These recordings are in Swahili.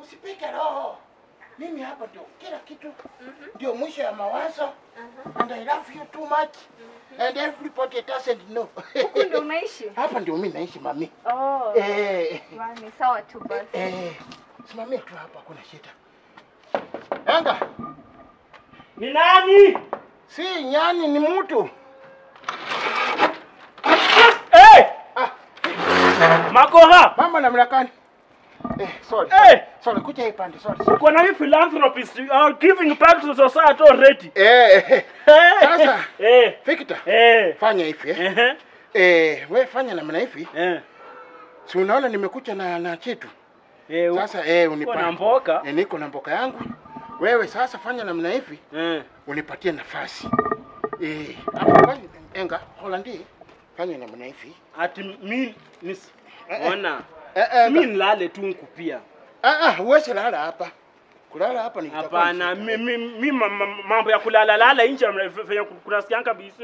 usipike roho. Mimi hapa ndio kila kitu, ndio mwisho ya mawazo. And I love you too much. And everybody doesn't know. Huku ndio unaishi? Hapa ndio mimi naishi mami. Oh. Eh, Ni sawa tu basi. eh, simamia tu hapa, kuna shida. Enga, Ni nani? si nyani, ni mtu. Hey! Ah, Makoha! mama namna gani? Eh, sorry. Hey! Sorry, kuja hii pande, sorry. Uko na hii philanthropist you are giving back to the society already. Eh, eh, Sasa. Eh. Victor, Eh. fanya hivi eh. Eh. Eh, we fanya namna hivi. Eh. Si unaona nimekuja na na chetu. Eh. Sasa eh uko na unipa. mboka. Eh, niko na mboka yangu. Wewe sasa fanya namna hivi, Eh. unipatie nafasi. Eh, hapo fanya enga Holandi. Fanya namna hivi. Ati mi ni Eh, eh. ona. Eh, eh, Mi nilale tu nkupia. ah ah, huwezi lala hapa. Kulala hapa ni kitakuwa Hapana, ni mi, shida. mi, mi ma- ma- mambo ya kulala lala nje venye kunasikia kabisa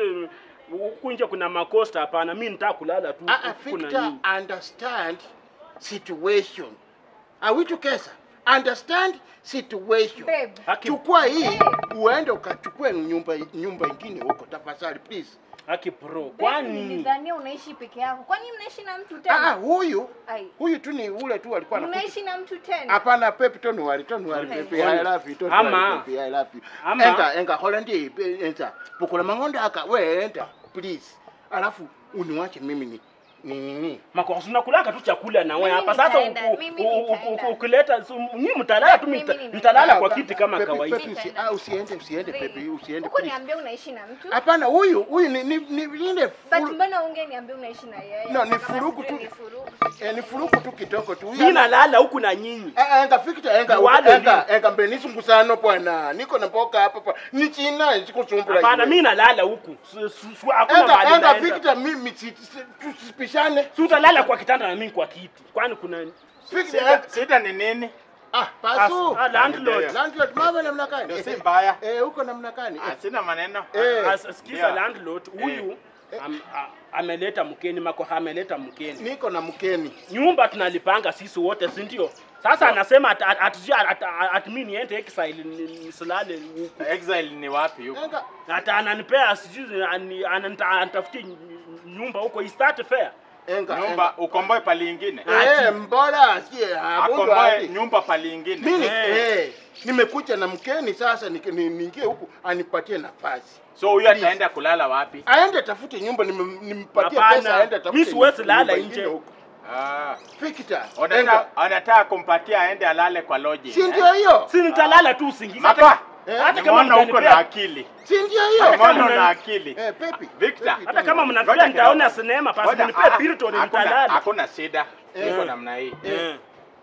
huku nje kuna makosta. Hapana, mi nitaka kulala tu. Ah ah, kuna Victor, nini. understand situation. Are we together? Understand situation. Babe. Haki, Chukua hii uende ukachukue nyumba nyumba ingine huko tafadhali please. haki pro. Babe, Kwani nilidhania unaishi peke yako. Kwani mnaishi na mtu Ah, tena? huyu Ai. huyu tu ni ule tu alikuwa anakuja. Mnaishi na mtu tena? Hapana, pepe tonu wali tonu wali Okay. pepe I love you tonu Ama. wali pepe I love you. Ama. Enga enga Holandi enza. Bukula mangonde aka we enda please. Alafu uniwache mimi ni ni nini? makosa unakulaka tu chakula na wewe Mimi hapa sasa. nitaenda, uku- mimi u- u- nitaenda. u- Ukileta su- nyinyi mtalala tu, Mimi mta- nitaenda. mtalala Ah, kwa pa- kiti kama pepe, kawaida. pepe, usi- ah, usiende usiende pepe usiende Huko please. niambia unaishi na mtu? Hapana, huyu huyu ni ni ni ile But furu- mbona ungeniambia unaishi na yeye? No, ni Kama furugu sijui tu. ni furugu. eh, ni furuku tu kidogo tu. Huyu Mimi ana- nalala huku na nyinyi. Eh, enga fikita enga Ni wale enga enga mbele nisungusano bwana. Niko na mboka hapa pa. Ni china sikusumbula. Hapana, iwe. mimi nalala huku. Su- su- su- Hakuna Enga mahali enga naenda. fikita mimi si- si- tusipishane. Si utalala kwa kitanda na mimi kwa kiti. Kwani kuna Fikita Shida, shida ni nini? ah pasu. Ah, landlord. Landlord mama namna Ndio gani? si mbaya. Eh, huko namna gani? Ah, sina maneno. Eh. As- sikiza Yeah. landlord huyu am, a- ameleta mkeni makoha ameleta mkeni Niko na mkeni. nyumba tunalipanga sisi wote si ndio sasa anasema at, at, at, at, at, at mi niende exile ni- nisilale huku Exile ni wapi huko? Enga hata ananipea sijui ani- ananita- anitafutie nyumba huko istart fair enga. Nyumba ukomboe pali ingine. enga. Eh, mbona sie habundo Akomboe hadi. nyumba pali ingine. Mimi Eh. eh nimekuja na mkeni sasa niki- ni- niingie huku anipatie nafasi. So huyu ataenda kulala wapi? Aende tafute nyumba nim- nimpatie pesa aende hapana atafute. mi siwezi nyumba lala ingine nje huko. Ah. Fikita. Anataka Enga. anataka kumpatia aende alale kwa lodge. Si ndio hiyo? si nitalala tu usingizi Mapa. hata, hata kama Nimeona uko na mtanipea akili. Si ndio Hata hiyo? kama Nimeona mna- una akili. Eh, Pepi. Victor. Pepi, hata kama tena. mnafikiria Ngoja nitaona kidogo. sinema pasi Ngoja, nipee ah, Piriton hakuna- nitalala Hakuna shida. Eh. Iko namna hii. Eh.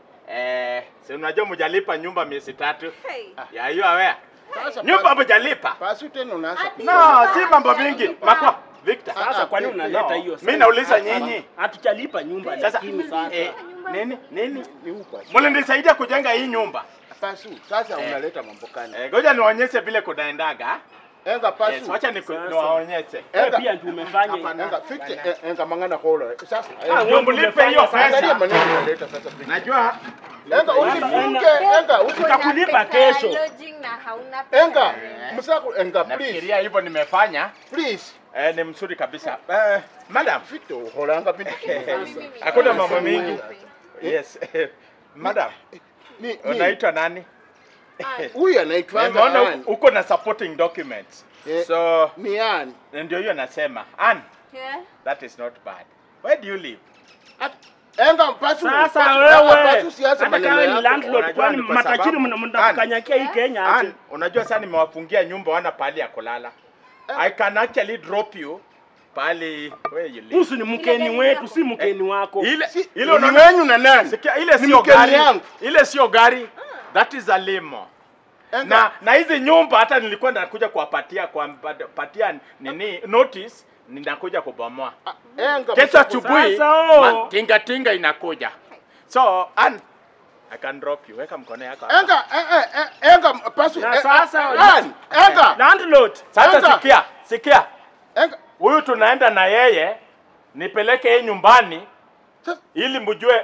Eh, si unajua mjalipa nyumba miezi tatu. Hey. Ya hiyo awea. Sasa Nyumba pasu- mjalipa. Pasu tena unaanza. Ati- No, si mambo mingi. Makwa, Victor. sasa kwani Ah, unaleta No, hiyo Mimi nauliza nyinyi. hatujalipa nyumba Sasa lakini sasa eh, nini nini? Ni huko. Mlinisaidia kujenga hii nyumba. Pasu. Sasa Eh. unaleta mambo gani? Eh, ngoja niwaonyeshe vile kunaendaga. Enga Yes, pasu. wacha niku- Sasa. niwaonyeshe. wewe Enga. pia ndio umefanya Hapana. Enga fikita eh, enga mangana hola. Sasa Ah, eh, wewe Ndio ndio mlipe hiyo umefanya angalia pesa. maneno unaleta sasa. Fikita. Najua Enga usifunge, enga usi Tutakulipa Uko na pesa kesho. ya lodging na hauna pesa enga. ya rent. Msako enga please. nafikiria hivyo nimefanya. Please. Eh, ni mzuri kabisa. Eh, madam, Fikita holanga binti. Mimi- hakuna mambo mingi. Mimi- Yes. Madam, Ni ni unaitwa nani? Ah, huyu anaitwa Nimeona Ann. uko- uko na supporting documents. Eh. So, Ni Ann. ndio hiyo nasema. Ann, yeah. that is not bad. Where do you live? At- Enga pasu. Sasa pasu- wewe pasu siasa hata maneno kama ni yako. landlord, Unajua kwani ni kwa matajiri sababu- mna- mnakukanyakia hii Kenya aje? Ann, unajua sasa nimewafungia nyumba wana pahali ya kulala. I can actually drop you pahali where you live. Husu ni mkeni wetu, si mkeni wako. Ile Si- ile ni unaona wenyu na nani? Sikia, ile Ni sio mkeni gari. yangu. Ile sio gari. That is a limo. Enga. Na na hizi nyumba hata nilikuwa nakuja kuwapatia kuwapatia nini notice ninakuja kubomoa. Ah, Enga. Kesho msako- asubuhi Sasa, oh. ma- tinga tinga inakuja. So, Ann, I can drop you. Weka mkono yako. hapa. Enga, eh, eh, eh, enga pasu. Na eh, sasa- eh, Ann, enga. Landlord, Sasa Enga. sikia, sikia. Enga. Huyu tunaenda na yeye nipeleke yeye nyumbani Sasa- ili mjue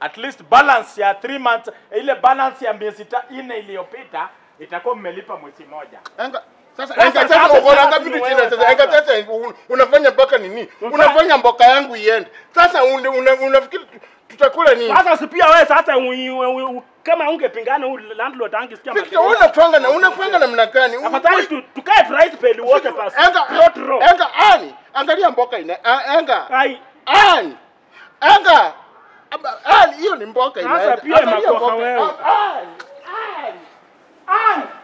at least balance ya 3 months ile balance ya miezi ta- nne iliyopita itakuwa mmelipa mwezi moja Enga, sasa Sasa, enga sasa, sasa uko na sasa ngapi ni tu wewe china sasa sasa. enga sasa un- unafanya mpaka nini? Unafanya mboka yangu iende. Sasa una- una- unafikiri tu- tutakula nini? Sasa si pia wewe sasa ui- ui- ui- kama ungepingana huyu landlord angesikia Victor, makelele. unapanga na unapanga namna gani? Afadhali tu- tukae price peli wote basi. Enga, Not raw. enga ani, angalia mboka ina. a- Enga. Ai, Ani. Enga. Aba- Ani hiyo ni mboka Sasa inaenda. pia Angalia makosa mboka. wewe. Ani. Ani. Ani.